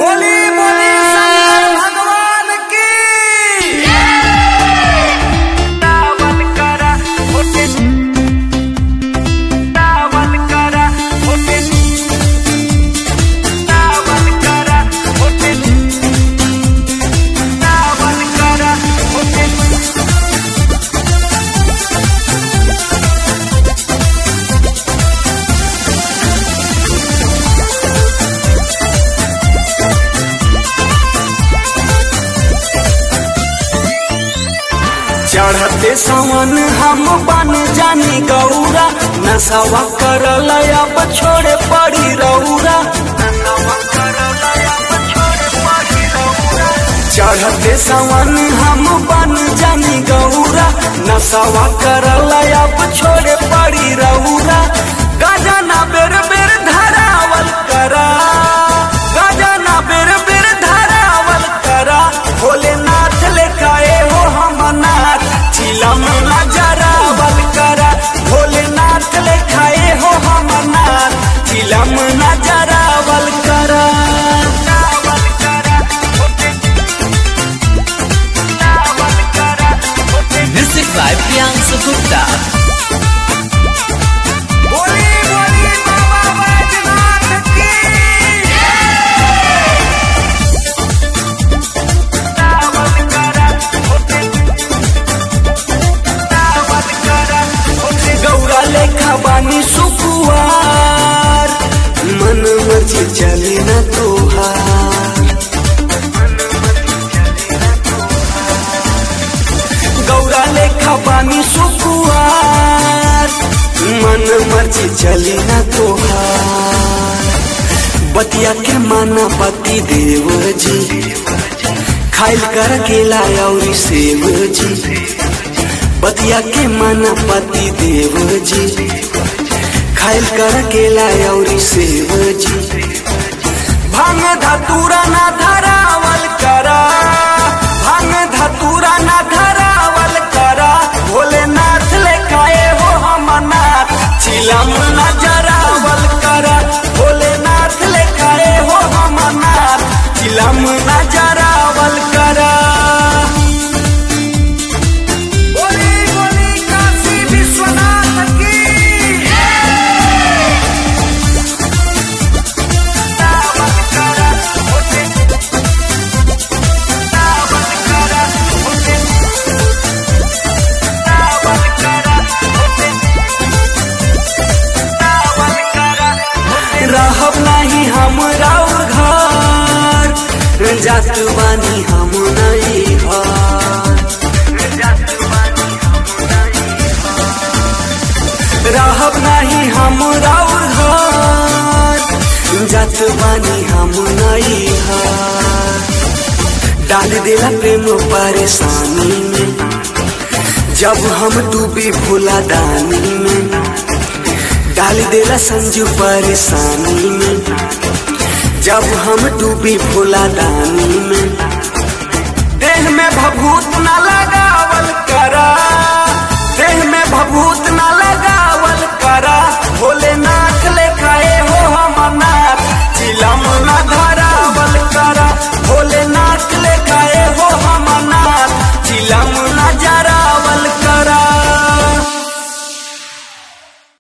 बोली बोली शंकर भगवान की दावल करा होते दावल करा होते दावल करा होते दावल करा होते चढ़ते सावन हम बन जानी गौरा नशवा करल अब छोड़े पड़ी रौरा चढ़ते सावन हम बन जानी गौरा नशवा करल अब छोड़े पड़ी रौरा गजना बेर बेर धरावल करा गजना बेर बेर धरावल करा भोलेनाथ लेखाए हो हम नाथ चिलम नजरावल करा भोलेनाथ लेखाए हो हम नाथ चिलम नजरावल करा दावल करा होते दावल करा होते Music by Priyansu Gupta. बोली बोली बाबा बैजनाथ की दावल करा होते दावल करा होते गौरा लेखा बानी सुकुआर मन मर्जी चली न तोहार गौरा लेखा बानी सुकुआर मन मर्जी चली न तोहार बतिया के माना पति देव जी खाइल कर केला और सेव जी बतिया के माना पति देव जी खाइल कर केला और सेव जी भांग धतूरा ना धरावल करा भांग धतूरा ना धरावल करा भोलेनाथ लेखाए हो हम नाथ चिलम न जरावल करा भोलेनाथ लेखाए हो हम नाथ चिलम न जरावल करा बोली बोली काशी विश्वनाथ की दावल करा होते दावल करा होते दावल करा होते दावल करा होते रहब नहीं हम राउर घर जात बानी हम नहीं घर रहब नहीं हम राउर घर जात बानी हम नहीं घर डाल देला प्रेम परेशानी में जब हम डूबी भोला दानी में डाल देला संजू परेशानी में जब हम डूबी भोला दानी में देह में भभूत न लगावल करा देह में भभूत